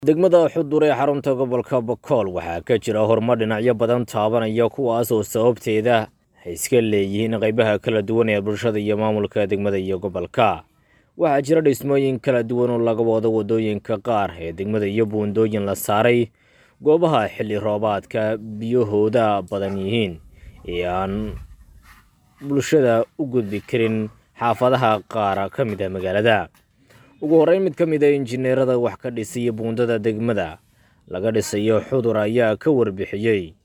degmada xudur ee xarunta gobolka bokool waxaa ka jira horumar dhinacyo badan taabanaya kuwaas oo sababteeda ay iska leeyihiin qaybaha kala duwan ee bulshada iyo maamulka degmada iyo gobolka waxaa jira dhismooyin kala duwan oo laga wado waddooyinka qaar ee degmada iyo buundooyin la saaray goobaha xilli roobaadka biyahooda badan yihiin ee aan bulshada u gudbi karin xaafadaha qaar ka mid ah magaalada ugu horreyn mid ka mid a injineerada wax ka dhisaya buundada degmada laga dhisayo xudur ayaa ka warbixiyey